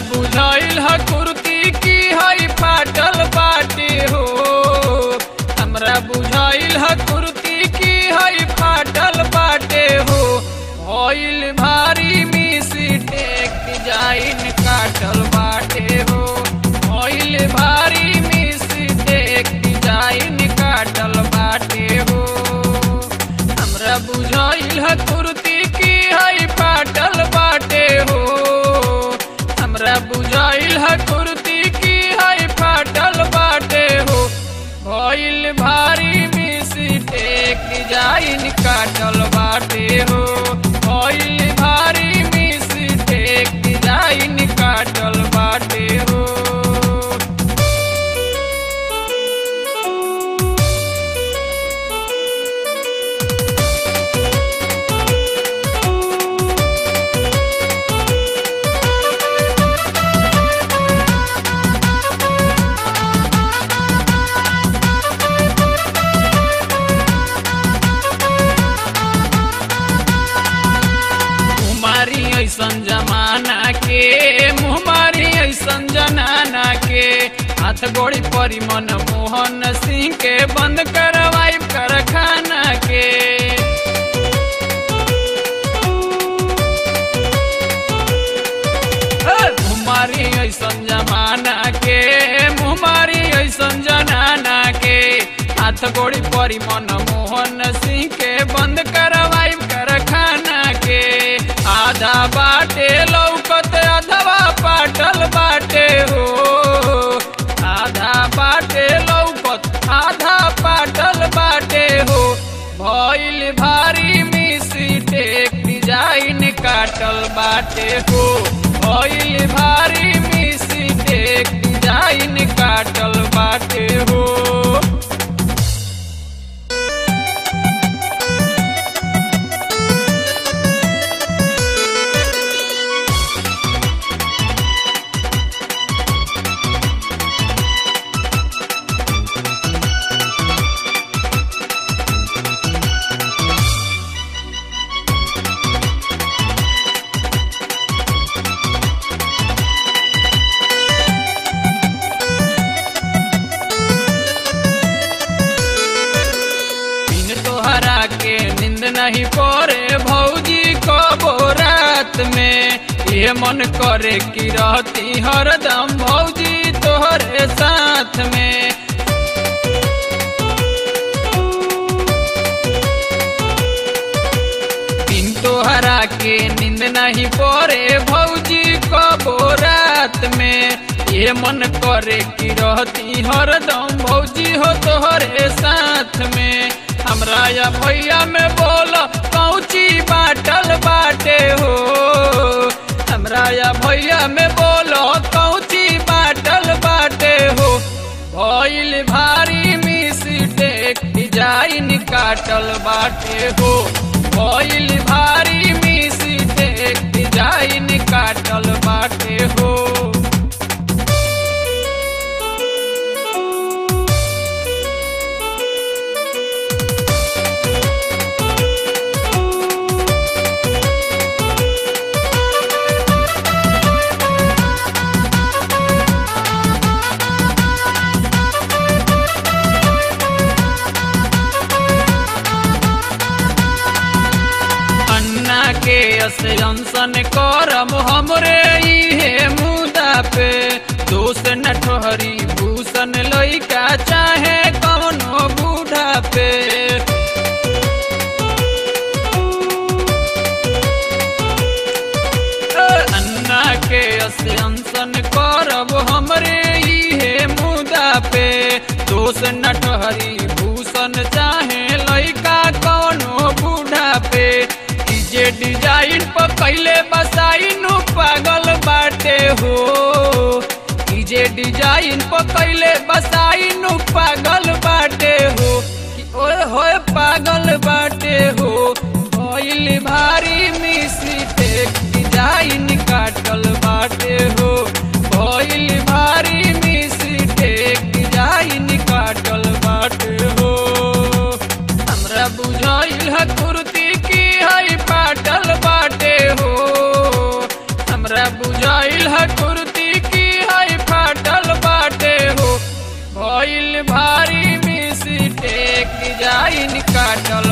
बुझाइल ह कुर्ती की हई फाटल बाटे हो हमरा बुझाइल ह कुर्ती की हई फाटल बाटे हो भइल भारी मिस्टेक डिजाइन काटल बाटे हो भइल भारी मिस्टेक डिजाइन काटल बाटे हो हमरा बुझाइल ह कुर्ती की हई फाटल बाटे हो हमरा बुझाइल ह कुर्ती की हई फाटल बाटे हो भइल भारी मिस्टेक डिजाइन काटल बाटे हो भइल भारी मिस्टेक डिजाइन काटल बाटे हो मुहमारी ऐसन जमाना के मुहमारी ऐसन जनाना के हाथ गोड़ी परी मन मोहन सिंह के बंद करवाई कारखाना के मुहमारी ऐसन जमाना के मुहमारी ऐसन जनाना के हाथ गोड़ी परी मन मोहन सिंह के बंद करवाई कारखाना के आधा बाटे लौकत अधवा पाटल बाटे हो आधा बाटे लौकत आधा पाटल बाटे हो भइल भारी मिस्टेक डिजाइन काटल बाटे हो भइल भारी मिस्टेक डिजाइन काटल बाटे हो बिन तोहरा के नींद नहीं पड़े भौजी कबो रात में ये मन करे कि रहती हरदम भौजी तोहरे साथ में बिन तोहरा के नींद नहीं पड़े भौजी कबो रात में ये मन करे कि रहती हरदम भौजी हो तोहरे साथ में हमरा या भैया में बोल कौची बाटल बाटे हो हमरा या भैया में बोलो कौची बाटल बाटे हो भइल भारी मिस्टेक डिजाइन काटल बाटे हो भइल भारी मिस्टेक डिजाइन काटल बाटे हो अन्ना के असंसन करम हमरे इहे मुदा पे दोष न ठहरी भूषण लइका चाहे कौनो बूढ़ा पे अन्ना के असंसन करब हमरे इहे मुदा पे दोष न ठहरी भूषण चाहे लइका कौनो बूढ़ा पे ई जे डिजाइन पर कैले बसाइनु पागल बाटे हो ई जे डिजाइन पर कैले बसाइनु पागल बाटे हो कि ओए होए पागल बाटे हो भइल भारी मिस्टेक डिजाइन काटल बाटे हो भइल भारी मिस्टेक डिजाइन काटल बाटे हो हमरा बुझाइल ह कुर्ती की हई पाटल बाटे हो हमरा बुझाइल ह कुर्ती लाइन काटल